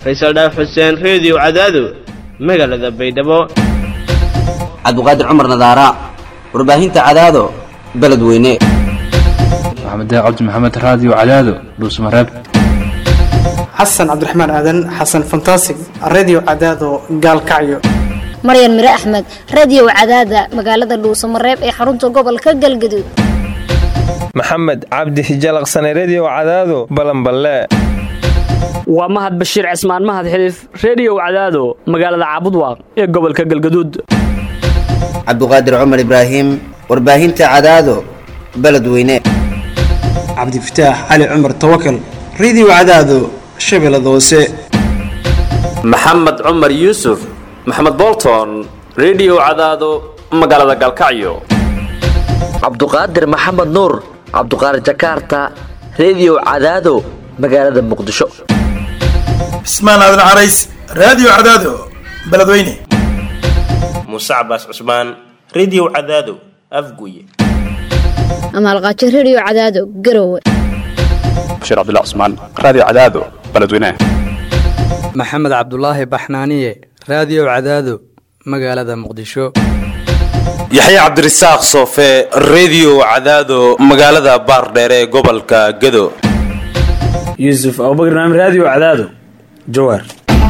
faysal dhaaf xuseen reediyo cadaado magaalada baydhabo cabdiqaadir cumar nadaara warbaahinta cadaado beledweyne maxamed cabdi maxamed raadiyo cadaado dhuusmareeb xasan cabdiraxmaan aadan xasan fantasig redio cadaado gaalkacyo maryan mire axmed radio cadaada magaalada dhuusamareeb ee xarunta gobolka galgaduud maxamed cabdi hijalaqsane redio cadaado balanballe waa mahad bashiir cismaan mahad xiliif reediyow cadaado magaalada caabudwaaq ee gobolka galgaduud cabdiqaadir cumar ibraahim warbaahinta cadaado beledweyne cabdifataax cali cumar tawakal redio cadaado shabeellada hoose maxamed cumar yuusuf maxamed bolton redio cadaado magaalada galkacyo cabduqaadir maxamed nuur cabduqaadir jakaarta redio cadaado magaalada muqdisho cismaan aadan carays raadiyo cadaado beledweyne muuse cabaas cusmaan redio cadaado afguye amaalqaajo redio cadaado garowe bashiir cabdilla cusmaan raadiyo cadaado beledweyne maxamed cabdulaahi baxnaaniye raadiyo cadaado magaalada muqdisho yaxya cabdirasaaq soofe redio cadaado magaalada baardheere ee gobolka gado yuusuf abubakr naam raadiyo cadaado jawaar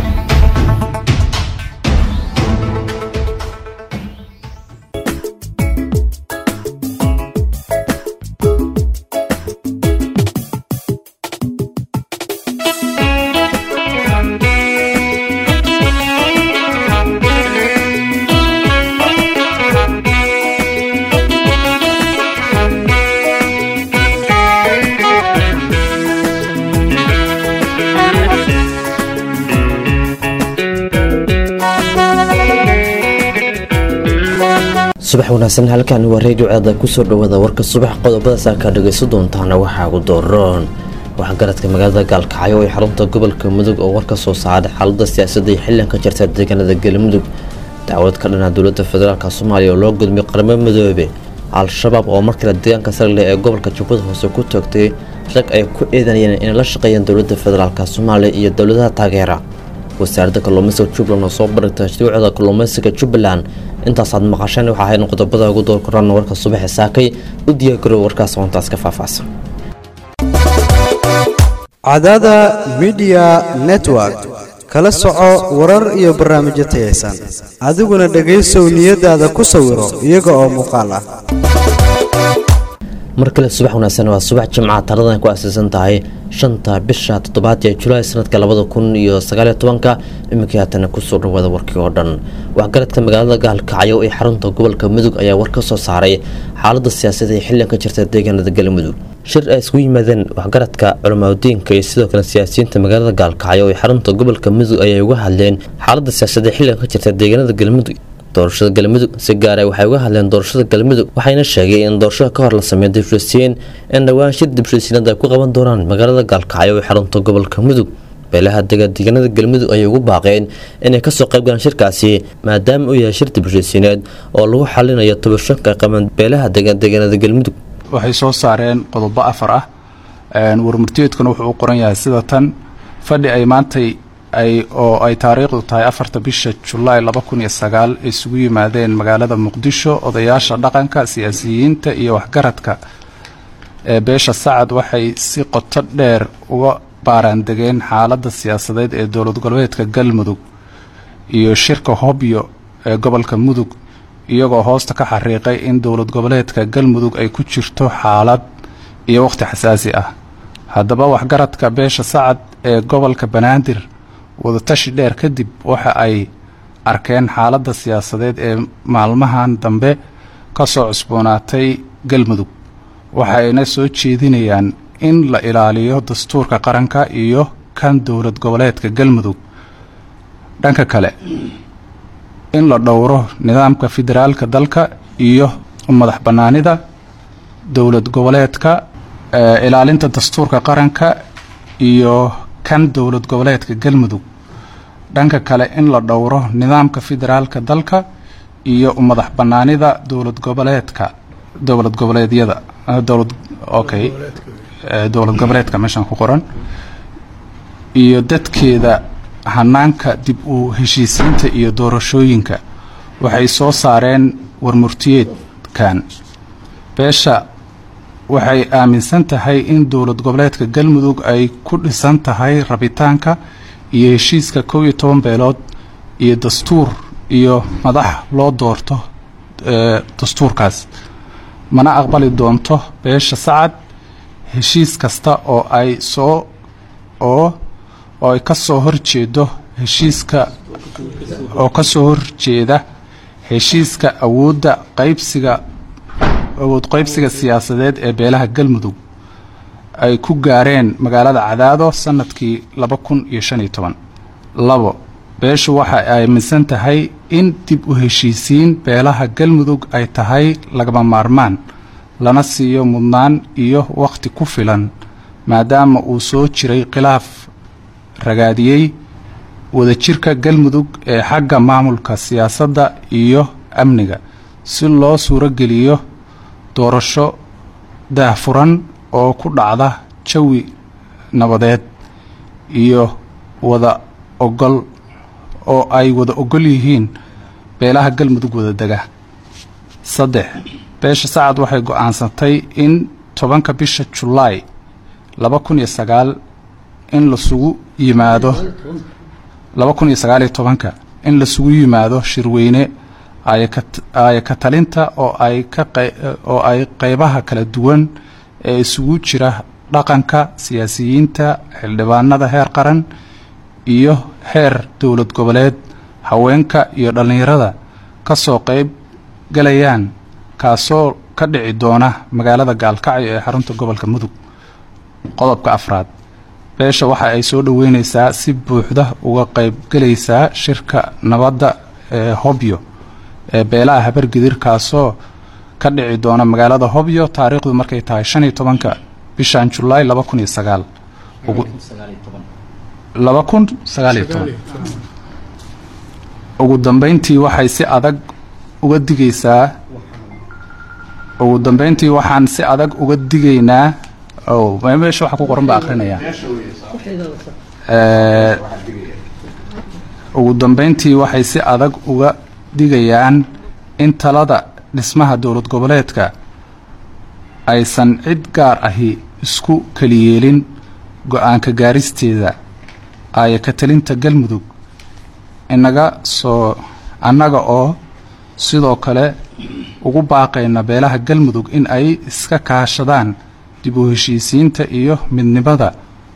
subax wanaagsan halkan waa reediyo ceeda kusoo dhawaada warka subax qodobada saakaa dhagayso doontaana waxaa ugu dooron waxgaradka magaalada gaalkacyo ee xarunta gobolka mudug oo war ka soo saaray xaalada siyaasadda iyo xillan ka jirta deegaanada galmudug dacwad ka dhanaa dowlada federaalk soomaaliya oo loo gudmay qaramo midoobe al-shabaab oo markale deegaanka sarle ee gobolka jubbada hoose ku toogtay rag ay ku eedanayeen inay la shaqeeyaan dowlada federaalk soomaaliya iyo dowladaha taageera wasaaradda kalluumaysiga jubbaland oo soo barigtay shuruucda kalluumaysiga jubbaland intaasaad maqasheen waxaa ahayn qodobada ugu door koraan warka subaxe saakay u diyaargarow warkaas hoontaas ka faahfaahsan cadaada midiya network kala soco warar iyo barnaamijyo tayaysan adiguna dhegaysow niyadaada ku sawiro iyaga oo muuqaal ah mar kale subax wanaagsan waa subax jimca taladan ku aasaysan tahay shanta bisha toddobaad ee julaay sanadka labada kun iyo sagaaliyo tobanka iminkii haatana kusoo dhawaada warkii oo dhan waxgaradka magaalada gaalkacyo ee xarunta gobolka mudug ayaa war ka soo saaray xaalada siyaasada ee xillan ka jirta deegaanada galmudug shir ay isku yimaadeen waxgaradka culamaadudiinka iyo sidoo kale siyaasiyiinta magaalada gaalkacyo ee xarunta gobolka mudug ayay uga hadleen xaalada siyaasada ee xillan ka jirta deegaanada galmudug doorashada galmudug si gaara waxay uga hadleen doorashada galmudug waxayna sheegay in doorashada ka hor la sameeyo dibshisiin in dhowaan shir dibshisiinada ay ku qaban doonaan magaalada gaalkacyo ee xarunta gobolka mudug beelaha degadeegaanada galmudug ayay ugu baaqeen inay kasoo qaybgalaan shirkaasi maadaama uu yahay shir dibshisiineed oo lagu xalinayo tobashanka qaban beelaha degadeegaanada galmudug waxay soo saareen qodobo afar ah warmurtiyeedkuna wuxuu u qoran yahay sida tan fadhi ay maantay ay oo ay taariikhdu tahay afarta bisha julaay laba kun iyo sagaal isugu yimaadeen magaalada muqdisho odayaasha dhaqanka siyaasiyiinta iyo waxgaradka ee beesha sacad waxay si qoto dheer uga baaraandegeen xaaladda siyaasadeed ee dowlad goboleedka galmudug iyo shirka hobyo ee gobolka mudug iyagoo hoosta ka xariiqay in dowlad goboleedka galmudug ay ku jirto xaalad iyo wakhti xasaasi ah haddaba waxgaradka beesha sacad ee gobolka banaadir wadatashi dheer kadib waxa ay arkeen xaaladda siyaasadeed ee maalmahan dambe ka soo cusboonaatay galmudug waxayna soo jeedinayaan in la ilaaliyo dastuurka qaranka iyo kan dowlad goboleedka galmudug dhanka kale in la dhowro nidaamka federaalka dalka iyo madax bannaanida dowlad goboleedka ilaalinta dastuurka qaranka iyo kan dowlad goboleedka galmudug dhanka kale in la dhowro nidaamka federaalka dalka iyo madax bannaanida dowlad goboleedka dowlad goboleedyada dowlad okay dowlad goboleedka meeshan ku qoran iyo dadkeeda hanaanka dib u heshiisiinta iyo doorashooyinka waxay soo saareen warmurtiyeedkan beesha waxay aaminsan tahay in dowlad goboleedka galmudug ay ku dhisan tahay rabitaanka iyo heshiiska kow iyo toban beelood iyo dastuur iyo madax loo doorto dastuurkaas mana aqbali doonto beesha sacad heshiis kasta oo ay soo oo oo ay ka soo horjeedo heshiiska oo ka soo horjeeda heshiiska awoodda qaybsiga awood qaybsiga siyaasadeed ee beelaha galmudug ay ku gaareen magaalada cadaado sanadkii laba kun iyo shan iyo toban labo beeshu waxay aaminsan tahay in dib u heshiisiin beelaha galmudug ay tahay lagama maarmaan lana siiyo mudnaan iyo wakhti ku filan maadaama uu soo jiray khilaaf ragaadiyey wadajirka galmudug ee xagga maamulka siyaasadda iyo amniga si loo suurogeliyo doorasho daahfuran oo ku dhacda jawi nabadeed iyo wada ogol oo ay wada ogol yihiin beelaha galmudug wada dega saddex beesha sacad waxay go-aansatay in tobanka bisha julaay laba kun iyo sagaal in lasugu yimaado laba kun iyo sagaal iyo tobanka in lasugu yimaado shirweyne aaya ka talinta oo ay ka oo ay qeybaha kala duwan ee isugu jira dhaqanka siyaasiyiinta xildhibaanada heer qaran iyo heer dowlad goboleed haweenka iyo dhallinyarada ka soo qeyb galayaan kaasoo ka dhici doona magaalada gaalkacyo ee xarunta gobolka mudug qodobka afraad beesha waxa ay soo dhoweyneysaa si buuxda uga qeybgelaysaa shirka nabadda ee hobyo ee beelaha habargidir kaasoo ka dhici doona magaalada hobyo taariikhdu markay tahay shan iyo tobanka bishan julaay laba kun iyo sagaal laba kun sagaal iyo toban ugu dambeyntii waxay si adag uga digaysaa ugu dambeyntii waxaan si adag uga digaynaa o meesha waxa ku qoran baa akrinaya ugu dambeyntii waxay si adag uga digayaan in talada dhismaha dowlad goboleedka aysan cid gaar ahi isku keliyeelin go-aanka gaaristeeda aaya ka talinta galmudug inaga soo annaga oo sidoo kale ugu baaqayna beelaha galmudug in ay iska kaashadaan dib u heshiisiinta iyo midnimada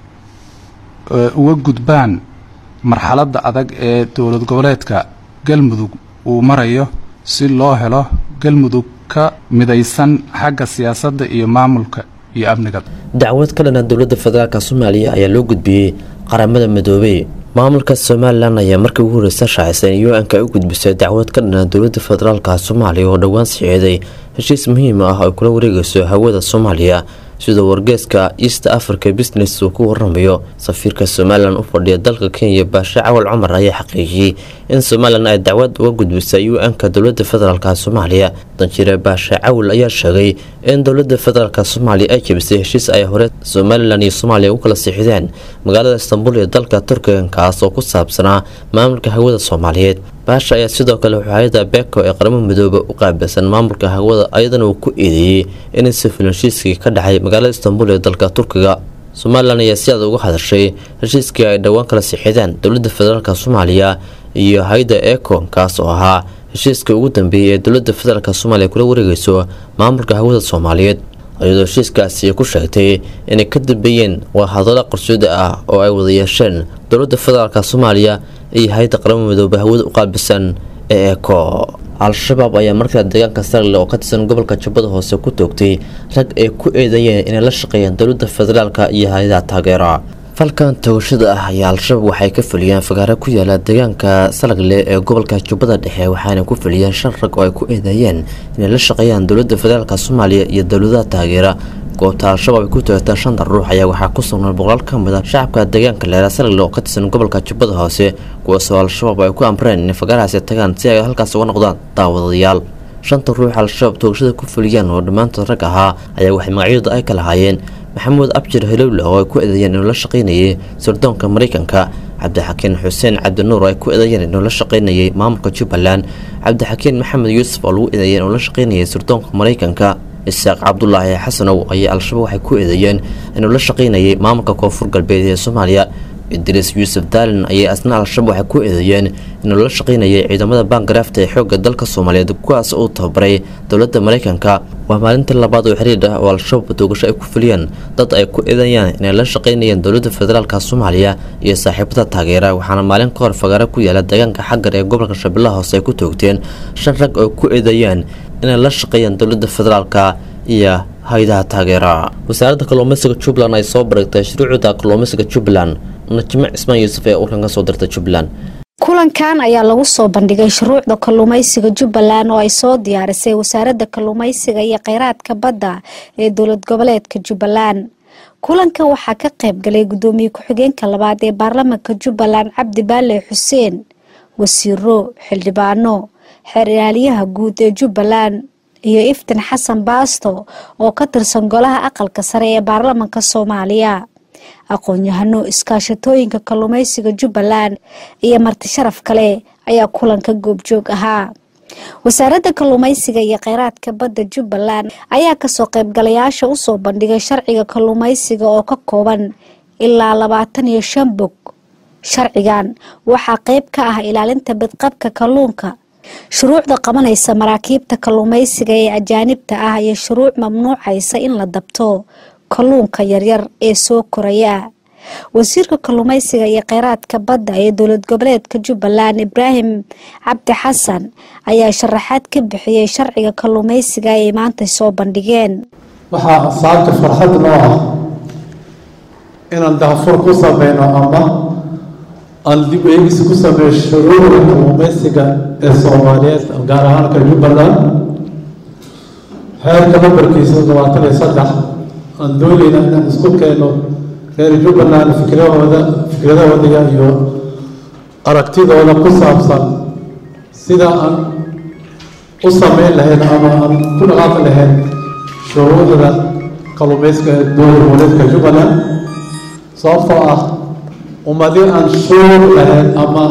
uga gudbaan marxaladda adag ee dowlad goboleedka galmudug uu marayo si loo helo galmudug ka midaysan xagga siyaasadda iyo maamulka iyo amniga dacwad ka dhana dowladda federaalk soomaaliya ayaa loo gudbiyey qaramada midoobey maamulka somalilan ayaa markii ugu horeysa shaacisay in u-nka ay u gudbisay dacwad ka dhana dowladda federaalka soomaaliya oo dhowaan sixeeday heshiis muhiim ah ay kula wareegayso hawada soomaaliya sidoo wargeeska east africa business uu ku waramayo safiirka somalilan u fadhiya dalka kenya baashe cawal cumar ayaa xaqiijiyey in somalilan ay dacwad uga gudbisay u-nka dowlada federaalk soomaaliya danjire baashe cawal ayaa sheegay in dowlada federaalk soomaaliya ay jebisay heshiis ay hore somalilan iyo soomaaliya u kala siixdeen magaalada istanbul ee dalka turkiga kaas oo ku saabsanaa maamulka hawada soomaaliyeed baasha ayaa sidoo kale waxaayada beko ee qaramo midoobe u qaabilsan maamulka hawada ayadana uu ku eedeeyey in sifil heshiiskii ka dhacay magaalada istanbul ee dalka turkiga somalilan ayaa si aad uga hadashay heshiiskii ay dhowaan kala sixideen dowlada federaalk soomaaliya iyo hay-da econ kaas oo ahaa heshiiskii ugu dambeeyey ee dowlada federaalk soomaaliya kula wareegayso maamulka hawada soomaaliyeed iyadoo heshiiskaasi ku sheegtay inay ka dambeeyeen waa hadallo qarsooda ah oo ay wada yeesheen dowlada federaalk soomaaliya iyo hay-adda qaramo midoobe hawada u qaabilsan ee eco al-shabaab ayaa markaa deegaanka sarle oo ka tirsan gobolka jubbada hoose ku toogtay rag ay ku eedeeyeen inay la shaqeeyaan dowlada federaalk iyo hay-adaha taageera falkan toogashada ah ayaa al-shabaab waxay ka fuliyeen fagaare ku yaala deegaanka salagle ee gobolka jubbada dhexe waxaana ku fuliyeen shan rag oo ay ku eedeeyeen inay la shaqeeyaan dowlada federaalk soomaaliya iyo dowladaha taageera goobta al-shabaab ay ku toogteen shanta ruux ayaa waxaa ku sugnaan boqolaal ka mid a shacabka deegaanka leera salagle oo ka tirsan gobolka jubbada hoose kuwaasoo al-shabaab ay ku amreen inay fagaarahaasi tagaan si ay halkaas uga noqdaan daawadayaal shanta ruux al-shabaab toogashada ku fuliyeen oo dhammaantood rag ahaa ayaa waxay magacyadooda ay ka lahaayeen maxamuud abjir helowle oo ay ku eedeeyeen inuu la shaqaynayay sirdoonka maraykanka cabdixakiin xuseen cabdinuur oo ay ku eedeeyeen inuu la shaqaynayay maamulka jubbaland cabdixakiin maxamed yuusuf oo lagu eedeeyay inuu la shaqaynayay sirdoonka maraykanka isaaq cabdulaahi xasanow ayaa al-shabaab waxay ku eedeeyeen inuu la shaqaynayay maamulka koonfur galbeed ee soomaaliya idriis yuusuf daalin ayay asna al-shabaab waxay ku eedeeyeen inuu la shaqaynayay ciidamada baangaraafta ee xoogga dalka soomaaliyeed kuwaas uu tababaray dowladda maraykanka waa maalintii labaad oo xiriir ah oo al-shabaab doogasho ay ku fuliyeen dad ay ku eedeeyaan inay la shaqaynayeen dowladda federaalka soomaaliya iyo saaxiibada taageera waxaana maalin ka hor fagaaro ku yaala deegaanka xagar ee gobolka shabeellaha hoose ay ku toogteen shan rag oo ku eedeeyeen inay la shaqeeyaan dowladda federaalka iyo hay-adaha taageera wasaaradda kalluumeysiga jubbaland ay soo barigtay shuruucda kalluumeysiga jubbaland najime cismaan yuusuf ee urkan ka soo dirtay jubbaland kulankan ayaa lagu soo bandhigay shuruucda kalluumeysiga jubbaland oo ay soo diyaarisay wasaaradda kalluumeysiga iyo kheyraadka badda ee dowlad goboleedka jubbaland kulanka waxaa ka qayb galay gudoomiye ku-xigeenka labaad ee baarlamaanka jubbaland cabdi baale xuseen wasiiro xildhibaano xeer ilaaliyaha guud ee jubbaland iyo iftin xasan baasto oo ka tirsan golaha aqalka sare ee baarlamaanka soomaaliya aqoon-yahano iskaashatooyinka kalluumeysiga jubbaland iyo marti sharaf kale ayaa kulanka goobjoog ahaa wasaaradda kalluumeysiga iyo kheyraadka badda jubbaland ayaa kasoo qaybgalayaasha usoo bandhigay sharciga kalluumeysiga oo ka kooban ilaa labaatan iyo shan bog sharcigan waxaa qeyb ka ah ilaalinta badqabka kalluunka shuruucda qabanaysa maraakiibta kalluumeysiga ee ajaanibta ah iyo shuruuc mamnuucaysa in la dabto kalluunka yaryar ee soo koraya wasiirka kalluumeysiga iyo kheyraadka badda ee dowlad goboleedka jubbaland ibraahim cabdi xasan ayaa sharaxaad ka bixiyey sharciga kalluumeysiga ay maanta soo bandhigeen waxaa saabta farxad noo ah inaan daafur ku sameyno ama aan dib eegis ku sameeyo shuruucda kalluumeysiga ee soomaaliyeed gaar ahaanka jubbaland xeerka nambarkiisa labaatan iyo saddex aan doonayna inaan isku keeno reer jubbaland fikradooda fikradahooda iyo aragtidooda ku saabsan sida aan u sameyn lahayn ama aan ku dhaqaaqi lahayn shuruucda kalluumeysiga ee dowlad goboleedka jubbaland sababtoo ah ummadii aan shuur lahayn ama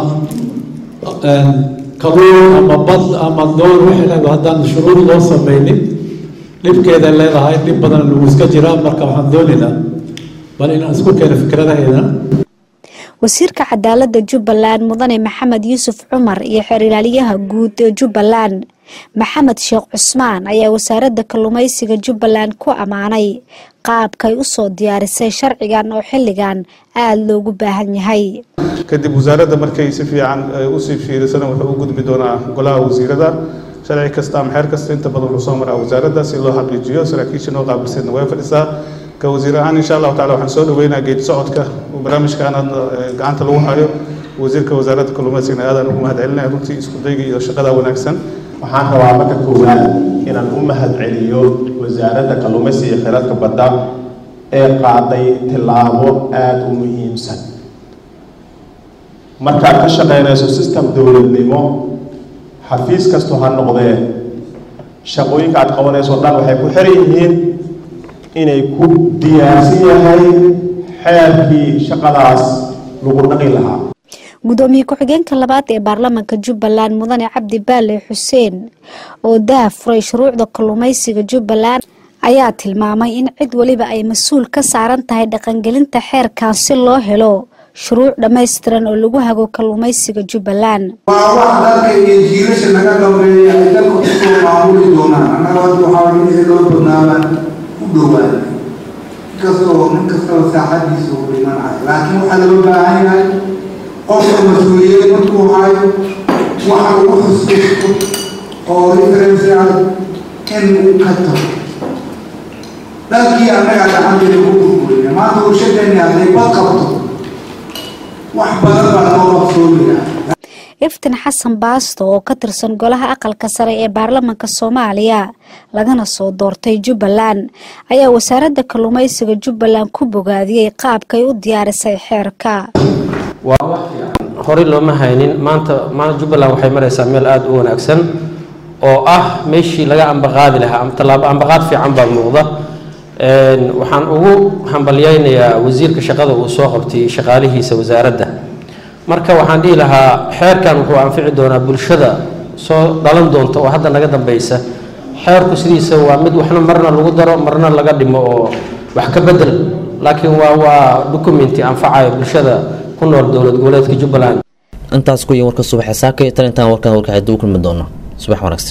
kalluun ama bad ama doon wixii lahayd haddaan shuruud loo sameynin dhibkeeda leedahay dhib badan lagu iska jiraa marka waxaan doonaynaa bal inaan isku keeno fikradaheeda wasiirka cadaalada jubbaland mudane maxamed yuusuf cumar iyo xeer ilaaliyaha guud ee jubbaland maxamed sheekh cusmaan ayaa wasaaradda kalluumeysiga jubbaland ku ammaanay qaabkay usoo diyaarisay sharcigan oo xilligan aada loogu baahan yahay kadib wasaaradda markay si fiican usii fiirisana wuxuu u gudbi doonaa golaha wasiirada sharci kasta ama xeer kasta inta badan wuxuu soo maraa wasaaradda si loo xaqiijiyo saraakiisha noo qaabilseedna way fadhisaa ka wasiir ahaan insha allahu tacala waxaan soo dhaweynaa geedi socodka barnaamijkan hadda gacanta lagu hayo wasiirka wasaaradda kalluumeysigana aadaan ugu mahad celinaya runtii isku dayga iyo shaqada wanaagsan waxaan rabaa marka koowaad inaan u mahad celiyo wasaaradda kalluumeysiga iyo kheyraadka badda ee qaaday tillaabo aada u muhiimsan markaad ka shaqeynayso system dowladnimo xafiis kastoo ha noqdee shaqooyinka aad qabanayso o dhan waxay ku xiran yihiin inay ku diyaarsan yahay xeerkii shaqadaas lagu dhaqi lahaa gudoomiye ku-xigeenka labaad ee baarlamaanka jubbaland mudane cabdi baale xuseen oo daa furay shuruucda kalluumeysiga jubbaland ayaa tilmaamay in cid weliba ay mas-uul ka saaran tahay dhaqangelinta xeerkan si loo helo shuruuc dhammaystiran oo lagu hago kalluumeysiga jubbaland waa wax dalka iyo jiilasha naga dambeeya ay dalka kusoo maamuli doonaan annaga hadda waxaa wixii loo doonaaba u dhowaan inkastoo nin kastaba saaxadiisa uu dhimanayo laakiin waxaa loo baahan yahay qofka mas-uuliyad markuu hayo waxa ugu xusuusto oo reference ah in uu ka tago dalkii annaga gacanteeda ku burburina maanta warshadeenni hadday bad qabto wax badan baa loo qabsoomayaa iftin xasan baasto oo ka tirsan golaha aqalka sare ee baarlamaanka soomaaliya lagana soo doortay jubbaland ayaa wasaaradda kalluumeysiga jubbaland ku bogaadiyey qaabkay u diyaarisay xeerka horey looma haynin maanta maanta jubbaland waxay maraysaa meel aada u wanaagsan oo ah meeshii laga ambaqaadi lahaa ama tallaabo ambaqaad fiican baa muuqda waxaan ugu hambalyaynayaa wasiirka shaqada uu soo qabtay shaqaalihiisa wasaaradda marka waxaan dhihi lahaa xeerkan wuxuu anfici doonaa bulshada soo dhalan doonta oo hadda naga dambeysa xeerku sidiisa waa mid waxna marna lagu daro marna laga dhimo oo wax ka bedel laakiin waa waa documenti anfacayo bulshada ku nool dowlad goboleedka jubbaland intaas ku yiin warka subaxe saaka iyo tan intaan warkan warkaxay duu kulmi doona subax wanaagsan